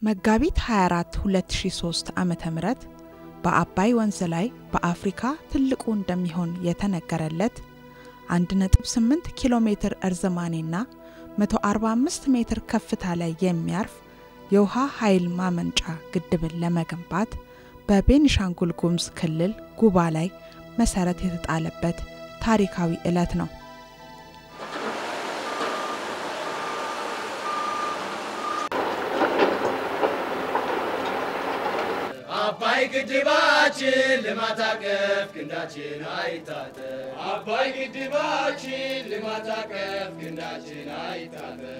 መጋቢት 24 2003 ዓ.ም በአባይ ወንዝ ላይ በአፍሪካ ትልቁ እንደሚሆን የተነገረለት 1.8 ኪሎ ሜትር እርዝማኔና 145 ሜትር ከፍታ ላይ የሚያርፍ የውሃ ኃይል ማመንጫ ግድብን ለመገንባት በቤኒሻንጉል ጉሙዝ ክልል ጉባ ላይ መሰረት የተጣለበት ታሪካዊ ዕለት ነው። አባይ ግድባችን ልማት አቀፍ ክንዳችን አይታጠፍ። አባይ ግድባችን ልማት አቀፍ ክንዳችን አይታጠፍ።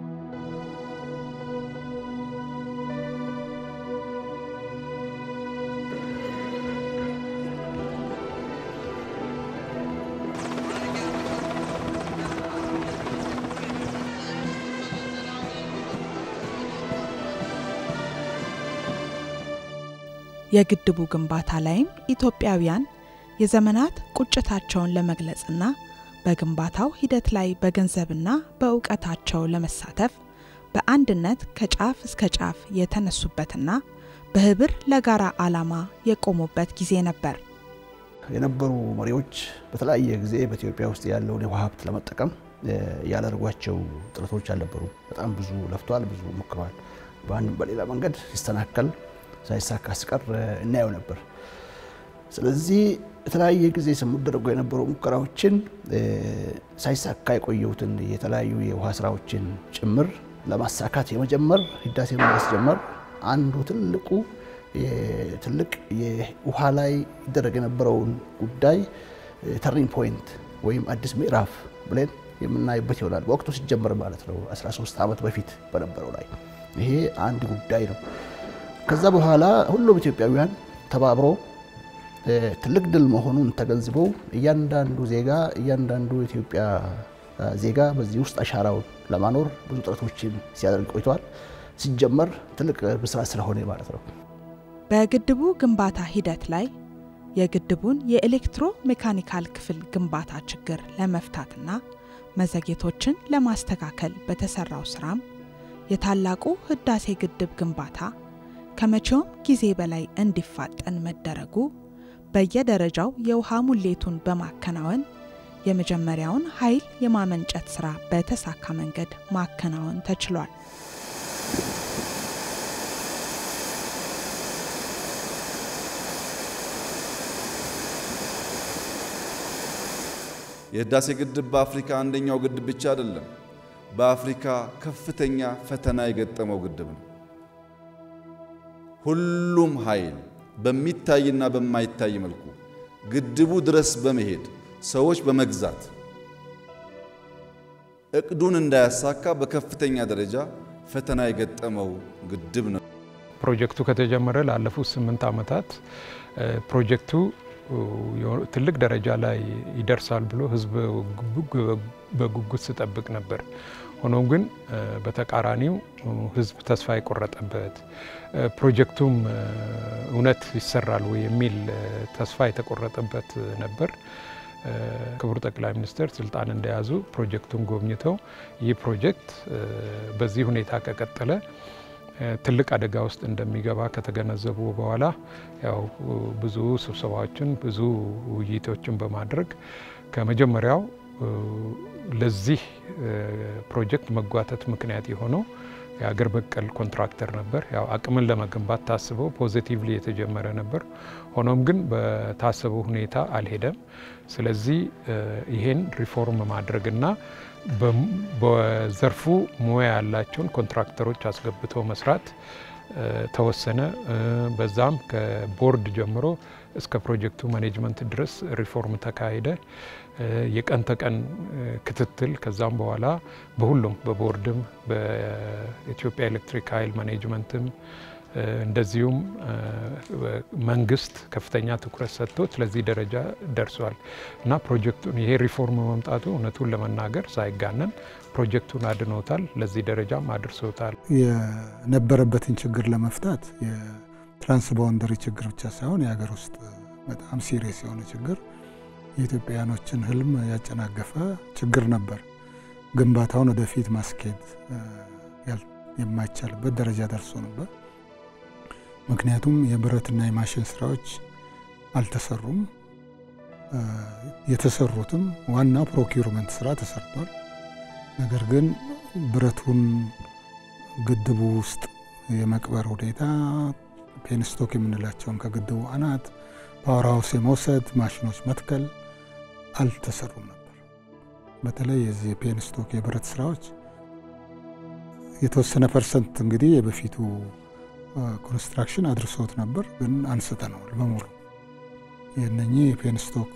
የግድቡ ግንባታ ላይም ኢትዮጵያውያን የዘመናት ቁጭታቸውን ለመግለጽና በግንባታው ሂደት ላይ በገንዘብና በእውቀታቸው ለመሳተፍ በአንድነት ከጫፍ እስከ ጫፍ የተነሱበትና በህብር ለጋራ ዓላማ የቆሙበት ጊዜ ነበር። የነበሩ መሪዎች በተለያየ ጊዜ በኢትዮጵያ ውስጥ ያለውን የውሃ ሀብት ለመጠቀም ያላደርጓቸው ጥረቶች አልነበሩም። በጣም ብዙ ለፍተዋል፣ ብዙ ሞክረዋል። በአንድም በሌላ መንገድ ሲስተናከል ሳይሳካ ሲቀር እናየው ነበር። ስለዚህ የተለያየ ጊዜ ሲደረጉ የነበሩ ሙከራዎችን ሳይሳካ የቆየሁትን የተለያዩ የውሃ ስራዎችን ጭምር ለማሳካት የመጀመር ህዳሴን ማስጀመር አንዱ ትልቁ ትልቅ የውሃ ላይ ይደረግ የነበረውን ጉዳይ ተርኒንግ ፖይንት ወይም አዲስ ምዕራፍ ብለን የምናይበት ይሆናል። በወቅቱ ሲጀመር ማለት ነው 13 ዓመት በፊት በነበረው ላይ ይሄ አንድ ጉዳይ ነው። ከዛ በኋላ ሁሉም ኢትዮጵያውያን ተባብሮ ትልቅ ድል መሆኑን ተገንዝበው እያንዳንዱ ዜጋ እያንዳንዱ የኢትዮጵያ ዜጋ በዚህ ውስጥ አሻራውን ለማኖር ብዙ ጥረቶችን ሲያደርግ ቆይተዋል። ሲጀመር ትልቅ ብስራት ስለሆነ ማለት ነው። በግድቡ ግንባታ ሂደት ላይ የግድቡን የኤሌክትሮ ሜካኒካል ክፍል ግንባታ ችግር ለመፍታትና መዘግየቶችን ለማስተካከል በተሰራው ስራም የታላቁ ህዳሴ ግድብ ግንባታ ከመቼውም ጊዜ በላይ እንዲፋጠን መደረጉ በየደረጃው የውሃ ሙሌቱን በማከናወን የመጀመሪያውን ኃይል የማመንጨት ሥራ በተሳካ መንገድ ማከናወን ተችሏል። የህዳሴ ግድብ በአፍሪካ አንደኛው ግድብ ብቻ አይደለም፣ በአፍሪካ ከፍተኛ ፈተና የገጠመው ግድብ ነው። ሁሉም ኃይል በሚታይና በማይታይ መልኩ ግድቡ ድረስ በመሄድ ሰዎች በመግዛት እቅዱን እንዳያሳካ በከፍተኛ ደረጃ ፈተና የገጠመው ግድብ ነው። ፕሮጀክቱ ከተጀመረ ላለፉት ስምንት ዓመታት ፕሮጀክቱ ትልቅ ደረጃ ላይ ይደርሳል ብሎ ህዝብ በጉጉት ሲጠብቅ ነበር። ሆኖም ግን በተቃራኒው ህዝብ ተስፋ የቆረጠበት ፕሮጀክቱም እውነት ይሰራል ወይ የሚል ተስፋ የተቆረጠበት ነበር። ክቡር ጠቅላይ ሚኒስትር ስልጣን እንደያዙ ፕሮጀክቱን ጎብኝተው ይህ ፕሮጀክት በዚህ ሁኔታ ከቀጠለ ትልቅ አደጋ ውስጥ እንደሚገባ ከተገነዘቡ በኋላ ያው ብዙ ስብሰባዎችን ብዙ ውይይቶችን በማድረግ ከመጀመሪያው ለዚህ ፕሮጀክት መጓተት ምክንያት የሆነው የሀገር በቀል ኮንትራክተር ነበር። ያው አቅምን ለመገንባት ታስበው ፖዚቲቭሊ የተጀመረ ነበር። ሆኖም ግን በታሰበው ሁኔታ አልሄደም። ስለዚህ ይሄን ሪፎርም ማድረግና በዘርፉ ሙያ ያላቸውን ኮንትራክተሮች አስገብቶ መስራት ተወሰነ። በዛም ከቦርድ ጀምሮ እስከ ፕሮጀክቱ ማኔጅመንት ድረስ ሪፎርም ተካሄደ። የቀን ተቀን ክትትል ከዛም በኋላ በሁሉም በቦርድም በኢትዮጵያ ኤሌክትሪክ ኃይል ማኔጅመንትም እንደዚሁም መንግስት ከፍተኛ ትኩረት ሰጥቶት ለዚህ ደረጃ ደርሷል እና ፕሮጀክቱን ይሄ ሪፎርም መምጣቱ እውነቱን ለመናገር ሳይጋነን ፕሮጀክቱን አድኖታል፣ ለዚህ ደረጃም አድርሶታል። የነበረበትን ችግር ለመፍታት የትራንስባውንደሪ ችግር ብቻ ሳይሆን የሀገር ውስጥ በጣም ሲሪየስ የሆነ ችግር የኢትዮጵያውያኖችን ህልም ያጨናገፈ ችግር ነበር። ግንባታውን ወደፊት ማስኬድ የማይቻልበት ደረጃ ደርሶ ነበር። ምክንያቱም የብረትና የማሽን ስራዎች አልተሰሩም። የተሰሩትም ዋና ፕሮኪውርመንት ስራ ተሰርቷል። ነገር ግን ብረቱን ግድቡ ውስጥ የመቅበር ሁኔታ ፔንስቶክ የምንላቸውን ከግድቡ አናት ፓወር ሃውስ የመውሰድ ማሽኖች መትከል አልተሰሩም ነበር። በተለይ የዚህ የፔንስቶክ የብረት ስራዎች የተወሰነ ፐርሰንት እንግዲህ የበፊቱ ኮንስትራክሽን አድርሶት ነበር፣ ግን አንስተነዋል በሙሉ የነኚህ የፔንስቶክ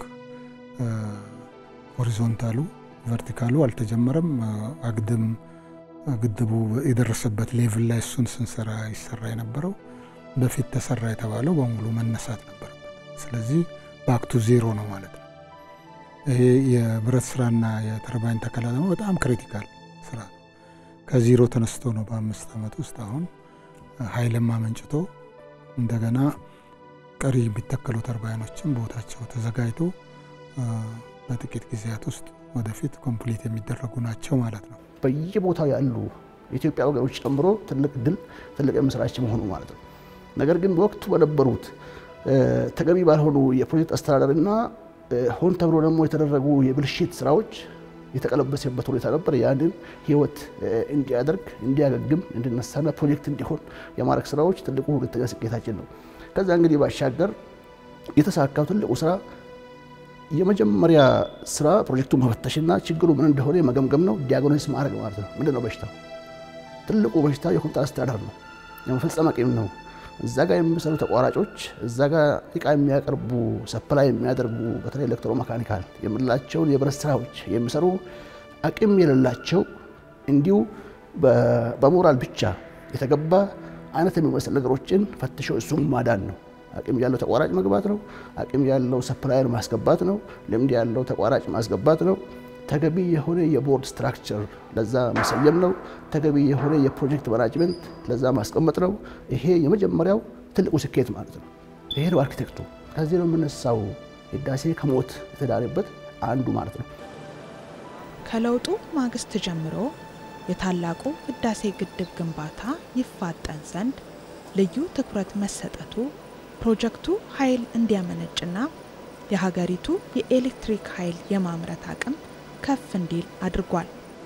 ሆሪዞንታሉ ቨርቲካሉ አልተጀመረም። አግድም ግድቡ የደረሰበት ሌቭል ላይ እሱን ስንሰራ ይሰራ የነበረው በፊት ተሰራ የተባለው በሙሉ መነሳት ነበረበት። ስለዚህ ባክቱ ዜሮ ነው ማለት ነው። ይሄ የብረት ስራና የተርባይን ተከላ ደግሞ በጣም ክሪቲካል ስራ ነው። ከዜሮ ተነስቶ ነው በአምስት ዓመት ውስጥ አሁን ኃይልም አመንጭቶ እንደገና ቀሪ የሚተከሉ ተርባይኖችም ቦታቸው ተዘጋጅቶ በጥቂት ጊዜያት ውስጥ ወደፊት ኮምፕሊት የሚደረጉ ናቸው ማለት ነው። በየቦታው ያሉ የኢትዮጵያ ወገኖች ጨምሮ ትልቅ ድል፣ ትልቅ የምስራች መሆኑ ማለት ነው። ነገር ግን በወቅቱ በነበሩት ተገቢ ባልሆኑ የፕሮጀክት አስተዳደርና ሆን ተብሎ ደግሞ የተደረጉ የብልሽት ስራዎች የተቀለበሰበት ሁኔታ ነበር። ያንን ህይወት እንዲያደርግ እንዲያገግም፣ እንዲነሳና ፕሮጀክት እንዲሆን የማድረግ ስራዎች ትልቁ ሁለተኛ ስኬታችን ነው። ከዛ እንግዲህ ባሻገር የተሳካው ትልቁ ስራ የመጀመሪያ ስራ ፕሮጀክቱ መፈተሽና ችግሩ ምን እንደሆነ መገምገም ነው። ዲያግኖሲስ ማድረግ ማለት ነው። ምንድን ነው በሽታው? ትልቁ በሽታ የኮንትራት አስተዳደር ነው፣ የመፈጸም አቅም ነው። እዛ ጋር የሚሰሩ ተቋራጮች፣ እዛ ጋር እቃ የሚያቀርቡ ሰፕላይ የሚያደርጉ በተለይ ኤሌክትሮ መካኒካል የምንላቸውን የብረት ስራዎች የሚሰሩ አቅም የሌላቸው እንዲሁ በሞራል ብቻ የተገባ አይነት የሚመስል ነገሮችን ፈትሾ እሱም ማዳን ነው። አቅም ያለው ተቋራጭ መግባት ነው። አቅም ያለው ሰፕላየር ማስገባት ነው። ልምድ ያለው ተቋራጭ ማስገባት ነው። ተገቢ የሆነ የቦርድ ስትራክቸር ለዛ መሰየም ነው። ተገቢ የሆነ የፕሮጀክት ማናጅመንት ለዛ ማስቀመጥ ነው። ይሄ የመጀመሪያው ትልቁ ስኬት ማለት ነው። ይሄ ነው አርኪቴክቱ። ከዚህ ነው የምነሳው ህዳሴ ከሞት የተዳነበት አንዱ ማለት ነው። ከለውጡ ማግስት ጀምሮ የታላቁ ህዳሴ ግድብ ግንባታ ይፋጠን ዘንድ ልዩ ትኩረት መሰጠቱ ፕሮጀክቱ ኃይል እንዲያመነጭና የሀገሪቱ የኤሌክትሪክ ኃይል የማምረት አቅም ከፍ እንዲል አድርጓል።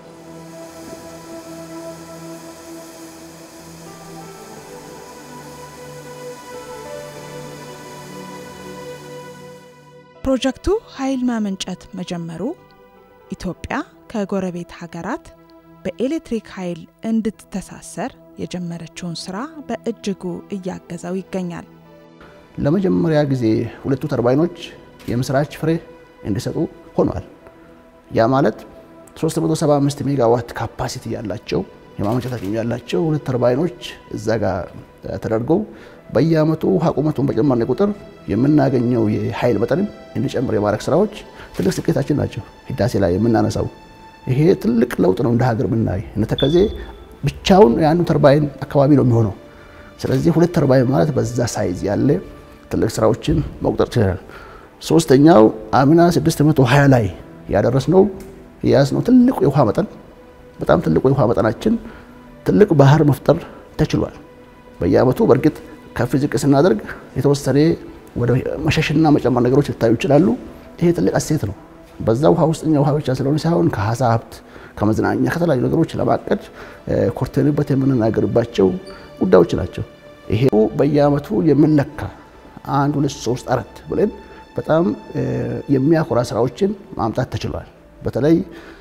ፕሮጀክቱ ኃይል ማመንጨት መጀመሩ ኢትዮጵያ ከጎረቤት ሀገራት በኤሌክትሪክ ኃይል እንድትተሳሰር የጀመረችውን ስራ በእጅጉ እያገዘው ይገኛል። ለመጀመሪያ ጊዜ ሁለቱ ተርባይኖች የምስራች ፍሬ እንዲሰጡ ሆኗል። ያ ማለት 375 ሜጋዋት ካፓሲቲ ያላቸው የማመንጨት አቅም ያላቸው ሁለት ተርባይኖች እዛ ጋር ተደርገው በየአመቱ ውሃ ቁመቱን በጨመርን ቁጥር የምናገኘው የኃይል መጠንም እንዲጨምር የማድረግ ስራዎች ትልቅ ስኬታችን ናቸው። ህዳሴ ላይ የምናነሳው ይሄ ትልቅ ለውጥ ነው። እንደ ሀገር ብናይ እነ ተከዜ ብቻውን የአንዱ ተርባይን አካባቢ ነው የሚሆነው። ስለዚህ ሁለት ተርባይን ማለት በዛ ሳይዝ ያለ ትልቅ ስራዎችን መቁጠር ችለናል። ሶስተኛው አምና 620 ላይ ያደረስነው የያዝነው ትልቁ የውሃ መጠን በጣም ትልቁ የውሃ መጠናችን ትልቅ ባህር መፍጠር ተችሏል። በየአመቱ በእርግጥ ከፍ ዝቅ ስናደርግ የተወሰነ ወደ መሸሽና መጨመር ነገሮች ሊታዩ ይችላሉ። ይሄ ትልቅ እሴት ነው። በዛ ውሃ ውስጥኛ ውሃ ብቻ ስለሆነ ሳይሆን ከሀሳ ሀብት፣ ከመዝናኛ፣ ከተለያዩ ነገሮች ለማቀድ ኮርተንበት የምንናገርባቸው ጉዳዮች ናቸው። ይሄ በየአመቱ የምንለካ አንድ ሁለት ሶስት አራት ብለን በጣም የሚያኮራ ስራዎችን ማምጣት ተችሏል። በተለይ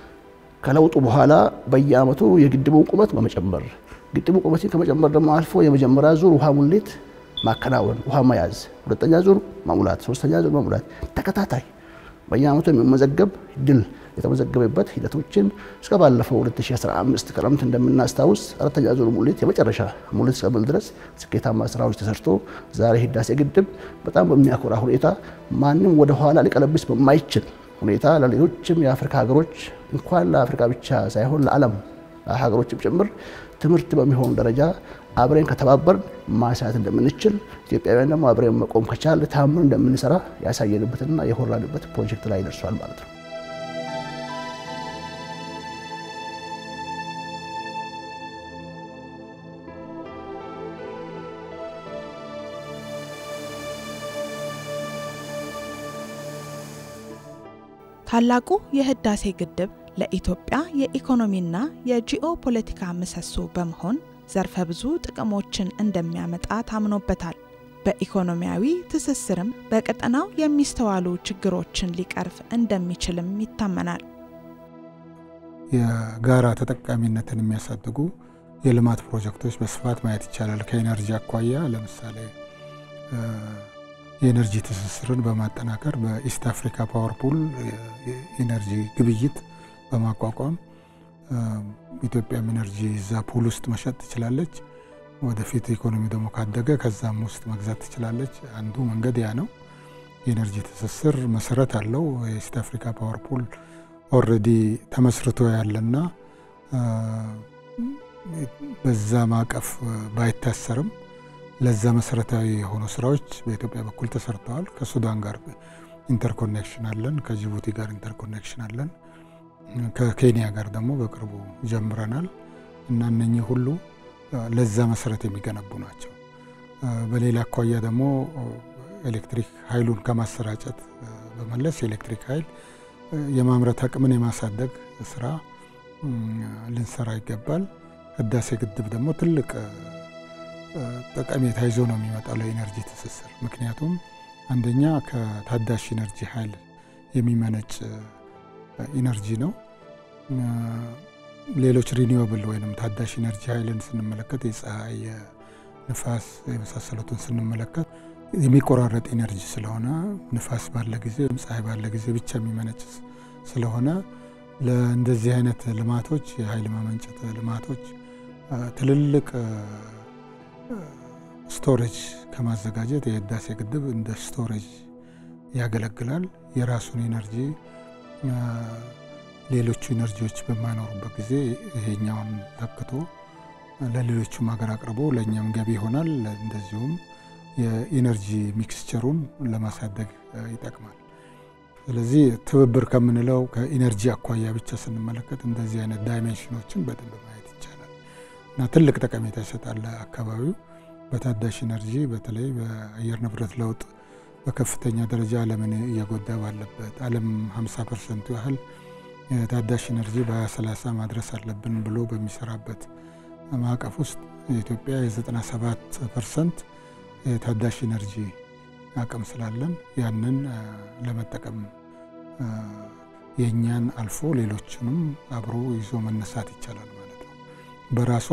ከለውጡ በኋላ በየአመቱ የግድቡን ቁመት በመጨመር ግድቡ ቁመትን ከመጨመር ደግሞ አልፎ የመጀመሪያ ዙር ውሃ ሙሌት ማከናወን፣ ውሃ መያዝ፣ ሁለተኛ ዙር መሙላት፣ ሶስተኛ ዙር መሙላት ተከታታይ በየአመቱ የሚመዘገብ ድል የተመዘገበበት ሂደቶችን እስከ ባለፈው 2015 ክረምት እንደምናስታውስ አራተኛ ዙር ሙሌት የመጨረሻ ሙሌት እስከምል ድረስ ስኬታማ ስራዎች ተሰርቶ ዛሬ ህዳሴ ግድብ በጣም በሚያኮራ ሁኔታ ማንም ወደ ኋላ ሊቀለብስ በማይችል ሁኔታ ለሌሎችም የአፍሪካ ሀገሮች እንኳን ለአፍሪካ ብቻ ሳይሆን ለዓለም ሀገሮችም ጭምር ትምህርት በሚሆን ደረጃ አብረን ከተባበርን ማሳት እንደምንችል ኢትዮጵያውያን ደግሞ አብረን መቆም ከቻል ታምር እንደምንሰራ ያሳየንበትና የኮራንበት ፕሮጀክት ላይ ደርሷል ማለት ነው። ታላቁ የህዳሴ ግድብ ለኢትዮጵያ የኢኮኖሚና የጂኦ ፖለቲካ ምሰሶ በመሆን ዘርፈ ብዙ ጥቅሞችን እንደሚያመጣ ታምኖበታል። በኢኮኖሚያዊ ትስስርም በቀጠናው የሚስተዋሉ ችግሮችን ሊቀርፍ እንደሚችልም ይታመናል። የጋራ ተጠቃሚነትን የሚያሳድጉ የልማት ፕሮጀክቶች በስፋት ማየት ይቻላል። ከኤነርጂ አኳያ ለምሳሌ የኤነርጂ ትስስርን በማጠናከር በኢስት አፍሪካ ፓወር ፑል የኤነርጂ ግብይት በማቋቋም ኢትዮጵያም ኤነርጂ እዛ ፑል ውስጥ መሸጥ ትችላለች። ወደፊት ኢኮኖሚ ደግሞ ካደገ ከዛም ውስጥ መግዛት ትችላለች። አንዱ መንገድ ያ ነው። የኤነርጂ ትስስር መሰረት አለው። የኢስት አፍሪካ ፓወር ፑል ኦልሬዲ ተመስርቶ ያለና በዛ ማዕቀፍ ባይታሰርም ለዛ መሰረታዊ የሆኑ ስራዎች በኢትዮጵያ በኩል ተሰርተዋል። ከሱዳን ጋር ኢንተርኮኔክሽን አለን። ከጅቡቲ ጋር ኢንተርኮኔክሽን አለን። ከኬንያ ጋር ደግሞ በቅርቡ ጀምረናል እና እነኚህ ሁሉ ለዛ መሰረት የሚገነቡ ናቸው። በሌላ አኳያ ደግሞ ኤሌክትሪክ ኃይሉን ከማሰራጨት በመለስ የኤሌክትሪክ ኃይል የማምረት አቅምን የማሳደግ ስራ ልንሰራ ይገባል። ህዳሴ ግድብ ደግሞ ትልቅ ጠቀሜታ ይዞ ነው የሚመጣው ለኢነርጂ ትስስር። ምክንያቱም አንደኛ ከታዳሽ ኢነርጂ ኃይል የሚመነጭ ኢነርጂ ነው። ሌሎች ሪኒዌብል ወይም ታዳሽ ኢነርጂ ኃይልን ስንመለከት የፀሐይ፣ የንፋስ የመሳሰሉትን ስንመለከት የሚቆራረጥ ኢነርጂ ስለሆነ ንፋስ ባለ ጊዜ ወይም ፀሐይ ባለ ጊዜ ብቻ የሚመነጭ ስለሆነ ለእንደዚህ አይነት ልማቶች የኃይል ማመንጨት ልማቶች ትልልቅ ስቶሬጅ ከማዘጋጀት የህዳሴ ግድብ እንደ ስቶሬጅ ያገለግላል። የራሱን ኢነርጂ ሌሎቹ ኢነርጂዎች በማይኖሩበት ጊዜ ይሄኛውን ተክቶ ለሌሎቹም ሀገር አቅርቦ ለእኛም ገቢ ይሆናል። እንደዚሁም የኢነርጂ ሚክስቸሩን ለማሳደግ ይጠቅማል። ስለዚህ ትብብር ከምንለው ከኢነርጂ አኳያ ብቻ ስንመለከት እንደዚህ አይነት ዳይሜንሽኖችን በደንብ ማየት ይቻላል እና ትልቅ ጠቀሜታ ይሰጣል ለአካባቢው። በታዳሽ ኢነርጂ በተለይ በአየር ንብረት ለውጥ በከፍተኛ ደረጃ ዓለምን እየጎዳ ባለበት ዓለም 50 ፐርሰንቱ ያህል የታዳሽ ኢነርጂ በ2030 ማድረስ አለብን ብሎ በሚሰራበት ማዕቀፍ ውስጥ የኢትዮጵያ የ97 ፐርሰንት የታዳሽ ኢነርጂ አቅም ስላለን ያንን ለመጠቀም የእኛን አልፎ ሌሎችንም አብሮ ይዞ መነሳት ይቻላል ማለት ነው። በራሱ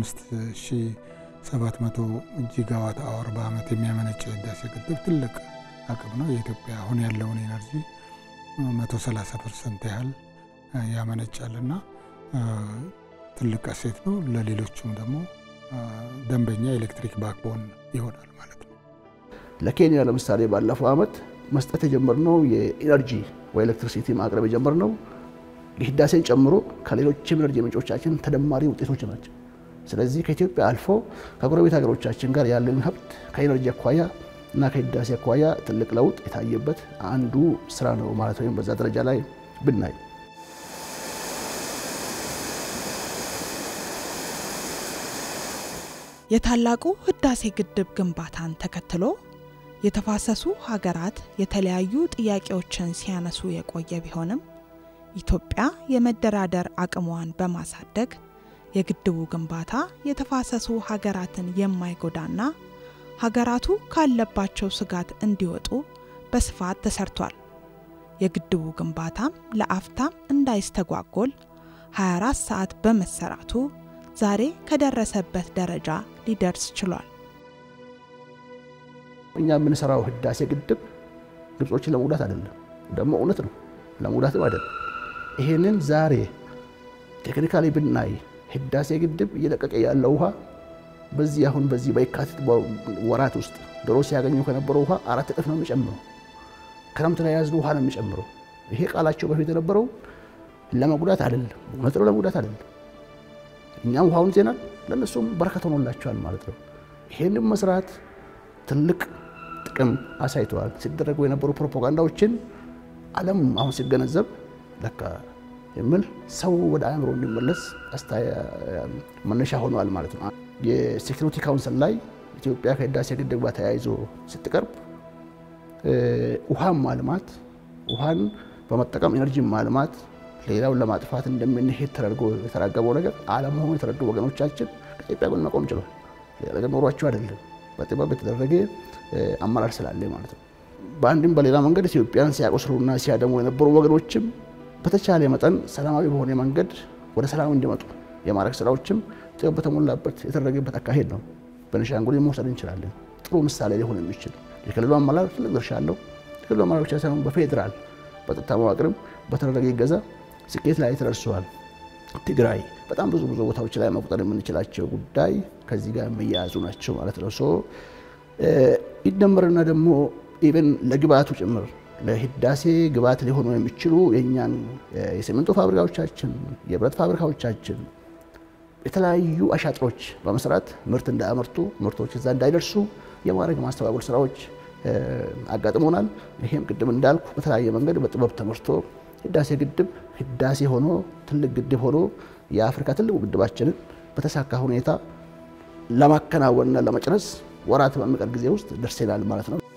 15700 ጂጋዋት አወር በአመት የሚያመነጨው የህዳሴ ግድብ ትልቅ አቅም ነው። የኢትዮጵያ አሁን ያለውን ኤነርጂ 130 ፐርሰንት ያህል ያመነጫልና ትልቅ እሴት ነው። ለሌሎቹም ደግሞ ደንበኛ ኤሌክትሪክ ባክቦን ይሆናል ማለት ነው። ለኬንያ ለምሳሌ ባለፈው ዓመት መስጠት የጀመርነው የኢነርጂ ወይ ኤሌክትሪሲቲ ማቅረብ የጀመርነው የህዳሴን ጨምሮ ከሌሎችም ኤነርጂ ምንጮቻችን ተደማሪ ውጤቶች ናቸው። ስለዚህ ከኢትዮጵያ አልፎ ከጎረቤት ሀገሮቻችን ጋር ያለን ሀብት ከኢነርጂ አኳያ እና ከህዳሴ አኳያ ትልቅ ለውጥ የታየበት አንዱ ስራ ነው ማለት ወይም በዛ ደረጃ ላይ ብናይ የታላቁ ህዳሴ ግድብ ግንባታን ተከትሎ የተፋሰሱ ሀገራት የተለያዩ ጥያቄዎችን ሲያነሱ የቆየ ቢሆንም ኢትዮጵያ የመደራደር አቅሟን በማሳደግ የግድቡ ግንባታ የተፋሰሱ ሀገራትን የማይጎዳና ሀገራቱ ካለባቸው ስጋት እንዲወጡ በስፋት ተሰርቷል። የግድቡ ግንባታም ለአፍታም እንዳይስተጓጎል 24 ሰዓት በመሰራቱ ዛሬ ከደረሰበት ደረጃ ሊደርስ ችሏል። እኛ የምንሰራው ህዳሴ ግድብ ግብጾችን ለመጉዳት አይደለም፣ ደግሞ እውነት ነው፣ ለመጉዳትም አይደለም። ይሄንን ዛሬ ቴክኒካሊ ብናይ ህዳሴ ግድብ እየለቀቀ ያለው ውሃ በዚህ አሁን በዚህ በየካቲት ወራት ውስጥ ድሮ ሲያገኙ ከነበረው ውሃ አራት እጥፍ ነው የሚጨምረው። ክረምት ላይ የያዝነው ውሃ ነው የሚጨምረው። ይሄ ቃላቸው በፊት የነበረው ለመጉዳት አይደለም፣ እውነት ነው፣ ለመጉዳት አይደለም። እኛም ውሃውን ዜናል፣ ለእነሱም በረከት ሆኖላቸዋል ማለት ነው። ይሄንም መስራት ትልቅ ጥቅም አሳይተዋል። ሲደረጉ የነበሩ ፕሮፓጋንዳዎችን ዓለም አሁን ሲገነዘብ ለካ የሚል ሰው ወደ አእምሮ እንዲመለስ መነሻ ሆነዋል ማለት ነው። የሴኪሪቲ ካውንስል ላይ ኢትዮጵያ ከህዳሴ ግድብ ጋር ተያይዞ ስትቀርብ ውሃን ማልማት ውሃን በመጠቀም ኤነርጂ ማልማት ሌላውን ለማጥፋት እንደምንሄድ ተደርጎ የተራገበው ነገር አለመሆኑ የተረዱ ወገኖቻችን ከኢትዮጵያ ጎን መቆም ችሏል። ሌላ ነገር ኖሯቸው አይደለም፣ በጥበብ የተደረገ አመራር ስላለ ማለት ነው። በአንድም በሌላ መንገድ ኢትዮጵያን ሲያቆስሉና ሲያደሙ የነበሩ ወገኖችም በተቻለ መጠን ሰላማዊ በሆነ መንገድ ወደ ሰላም እንዲመጡ የማድረግ ስራዎችም ጥበብ በተሞላበት የተደረገበት አካሄድ ነው። ቤኒሻንጉል መውሰድ እንችላለን። ጥሩ ምሳሌ ሊሆን የሚችል የክልሉ አመራር ትልቅ ድርሻ አለው። የክልሉ አመራር ብቻ ሳይሆን በፌዴራል በጸጥታ መዋቅርም በተደረገ ይገዛ ስኬት ላይ ተደርሰዋል። ትግራይ በጣም ብዙ ብዙ ቦታዎች ላይ መቁጠር የምንችላቸው ጉዳይ ከዚህ ጋር የሚያያዙ ናቸው ማለት ነው። ሶ ይደመርና ደግሞ ኢቨን ለግብአቱ ጭምር ለህዳሴ ግብአት ሊሆኑ የሚችሉ የእኛን የሲሚንቶ ፋብሪካዎቻችን፣ የብረት ፋብሪካዎቻችን የተለያዩ አሻጥሮች በመስራት ምርት እንዳያመርቱ ምርቶች እዛ እንዳይደርሱ የማድረግ ማስተባበል ስራዎች አጋጥሞናል። ይሄም ቅድም እንዳልኩ በተለያየ መንገድ በጥበብ ተመርቶ ህዳሴ ግድብ ህዳሴ ሆኖ ትልቅ ግድብ ሆኖ የአፍሪካ ትልቁ ግድባችንን በተሳካ ሁኔታ ለማከናወንና ለመጨረስ ወራት በሚቀር ጊዜ ውስጥ ደርሰናል ማለት ነው።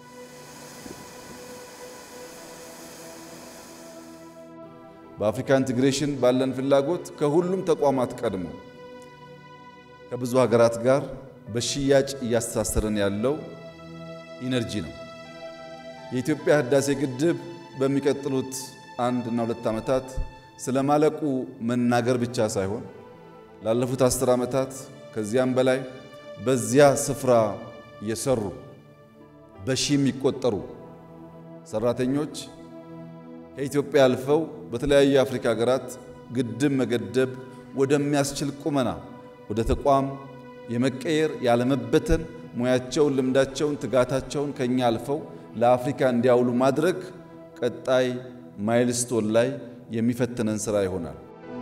በአፍሪካ ኢንቴግሬሽን ባለን ፍላጎት ከሁሉም ተቋማት ቀድሞ ከብዙ ሀገራት ጋር በሽያጭ እያስተሳሰረን ያለው ኢነርጂ ነው። የኢትዮጵያ ህዳሴ ግድብ በሚቀጥሉት አንድ እና ሁለት ዓመታት ስለማለቁ መናገር ብቻ ሳይሆን ላለፉት አስር ዓመታት ከዚያም በላይ በዚያ ስፍራ የሰሩ በሺህ የሚቆጠሩ ሰራተኞች ከኢትዮጵያ አልፈው በተለያዩ የአፍሪካ ሀገራት ግድብ መገደብ ወደሚያስችል ቁመና ወደ ተቋም የመቀየር ያለመበተን ሙያቸውን፣ ልምዳቸውን፣ ትጋታቸውን ከኛ አልፈው ለአፍሪካ እንዲያውሉ ማድረግ ቀጣይ ማይልስቶን ላይ የሚፈትነን ስራ ይሆናል።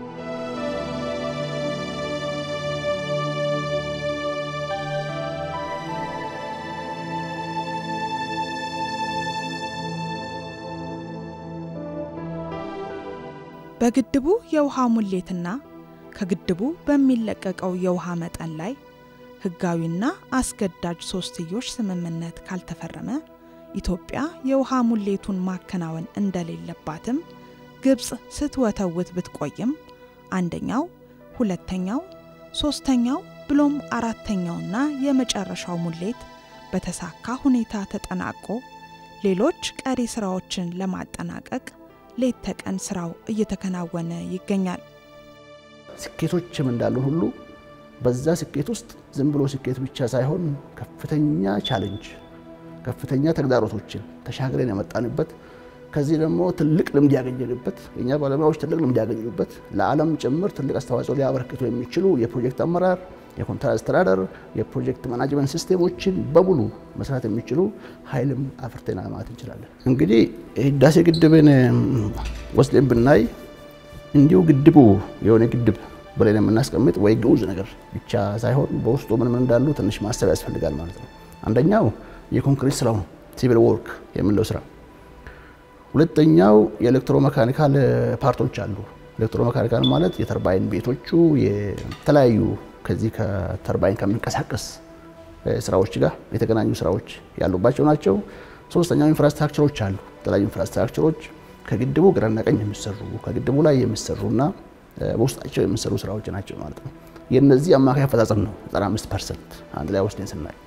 በግድቡ የውሃ ሙሌትና ከግድቡ በሚለቀቀው የውሃ መጠን ላይ ህጋዊና አስገዳጅ ሶስትዮሽ ስምምነት ካልተፈረመ ኢትዮጵያ የውሃ ሙሌቱን ማከናወን እንደሌለባትም ግብፅ ስትወተውት ብትቆይም አንደኛው፣ ሁለተኛው፣ ሶስተኛው ብሎም አራተኛውና የመጨረሻው ሙሌት በተሳካ ሁኔታ ተጠናቆ ሌሎች ቀሪ ስራዎችን ለማጠናቀቅ ሌት ተቀን ስራው እየተከናወነ ይገኛል። ስኬቶችም እንዳሉን ሁሉ በዛ ስኬት ውስጥ ዝም ብሎ ስኬት ብቻ ሳይሆን ከፍተኛ ቻሌንጅ፣ ከፍተኛ ተግዳሮቶችን ተሻግረን የመጣንበት ከዚህ ደግሞ ትልቅ ልምድ ያገኘንበት የእኛ ባለሙያዎች ትልቅ ልምድ ያገኙበት ለዓለም ጭምር ትልቅ አስተዋጽኦ ሊያበረክቱ የሚችሉ የፕሮጀክት አመራር፣ የኮንትራት አስተዳደር፣ የፕሮጀክት ማናጅመንት ሲስቴሞችን በሙሉ መስራት የሚችሉ ኃይልም አፍርተናል ማለት እንችላለን። እንግዲህ ህዳሴ ግድብን ወስደን ብናይ እንዲሁ ግድቡ የሆነ ግድብ ብለን የምናስቀምጥ ወይ ግዑዝ ነገር ብቻ ሳይሆን በውስጡ ምን ምን እንዳሉ ትንሽ ማሰብ ያስፈልጋል ማለት ነው። አንደኛው የኮንክሪት ስራው ሲቪል ወርክ የምንለው ስራ፣ ሁለተኛው የኤሌክትሮ መካኒካል ፓርቶች አሉ። ኤሌክትሮ መካኒካል ማለት የተርባይን ቤቶቹ የተለያዩ ከዚህ ከተርባይን ከሚንቀሳቀስ ስራዎች ጋር የተገናኙ ስራዎች ያሉባቸው ናቸው። ሶስተኛው ኢንፍራስትራክቸሮች አሉ። የተለያዩ ኢንፍራስትራክቸሮች ከግድቡ ግራና ቀኝ የሚሰሩ ከግድቡ ላይ የሚሰሩና በውስጣቸው የሚሰሩ ስራዎች ናቸው ማለት ነው። የነዚህ አማካይ አፈጻጸም ነው 95 ፐርሰንት አንድ ላይ ወስደን ስናይ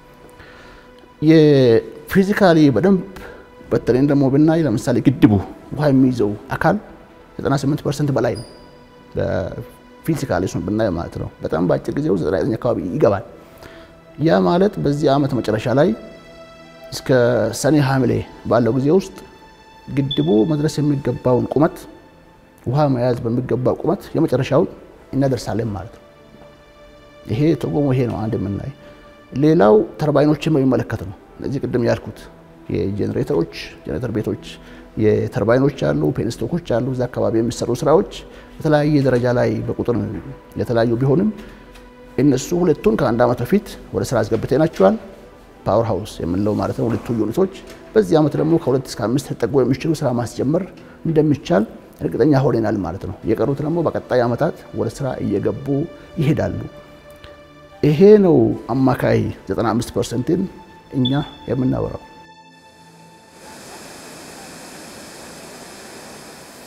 የፊዚካሊ በደንብ በተለይም ደግሞ ብናይ ለምሳሌ ግድቡ ውሃ የሚይዘው አካል 98 ፐርሰንት በላይ ነው። ፊዚካሊ እሱን ብናይ ማለት ነው። በጣም በአጭር ጊዜ ውስጥ 99 አካባቢ ይገባል። ያ ማለት በዚህ ዓመት መጨረሻ ላይ እስከ ሰኔ ሐምሌ ባለው ጊዜ ውስጥ ግድቡ መድረስ የሚገባውን ቁመት ውሃ መያዝ በሚገባው ቁመት የመጨረሻውን እናደርሳለን ማለት ነው። ይሄ ትርጉሙ ይሄ ነው። አንድ የምናይ ሌላው ተርባይኖችን በሚመለከት ነው። እነዚህ ቅድም ያልኩት የጄኔሬተሮች ጄኔሬተር ቤቶች የተርባይኖች አሉ፣ ፔንስቶኮች አሉ። እዛ አካባቢ የሚሰሩ ስራዎች የተለያየ ደረጃ ላይ በቁጥር የተለያዩ ቢሆንም እነሱ ሁለቱን ከአንድ ዓመት በፊት ወደ ስራ አስገብተናቸዋል። ፓወር ሃውስ የምንለው ማለት ነው ሁለቱ ዩኒቶች። በዚህ ዓመት ደግሞ ከሁለት እስከ አምስት ተጠጉ የሚችሉ ስራ ማስጀመር እንደሚቻል እርግጠኛ ሆነናል ማለት ነው። የቀሩት ደግሞ በቀጣይ ዓመታት ወደ ስራ እየገቡ ይሄዳሉ። ይሄ ነው አማካይ 95 ፐርሰንትን እኛ የምናወራው።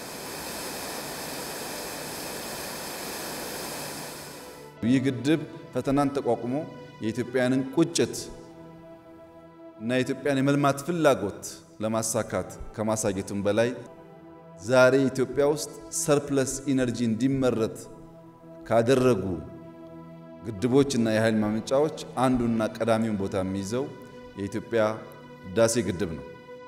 ይህ ግድብ ፈተናን ተቋቁሞ የኢትዮጵያውያንን ቁጭት እና የኢትዮጵያን የመልማት ፍላጎት ለማሳካት ከማሳየቱም በላይ ዛሬ ኢትዮጵያ ውስጥ ሰርፕለስ ኢነርጂ እንዲመረት ካደረጉ ግድቦች እና የኃይል ማመንጫዎች አንዱና ቀዳሚውን ቦታ የሚይዘው የኢትዮጵያ ህዳሴ ግድብ ነው።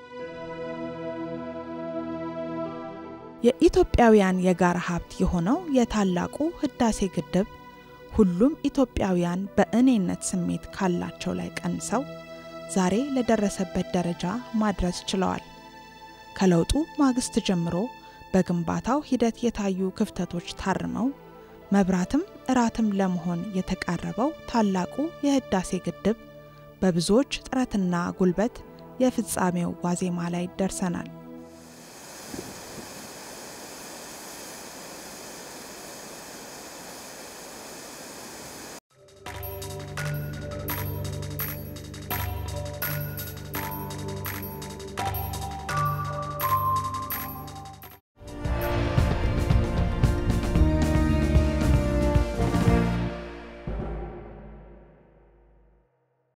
የኢትዮጵያውያን የጋራ ሀብት የሆነው የታላቁ ህዳሴ ግድብ ሁሉም ኢትዮጵያውያን በእኔነት ስሜት ካላቸው ላይ ቀንሰው ዛሬ ለደረሰበት ደረጃ ማድረስ ችለዋል። ከለውጡ ማግስት ጀምሮ በግንባታው ሂደት የታዩ ክፍተቶች ታርመው መብራትም እራትም ለመሆን የተቃረበው ታላቁ የህዳሴ ግድብ በብዙዎች ጥረትና ጉልበት የፍጻሜው ዋዜማ ላይ ደርሰናል።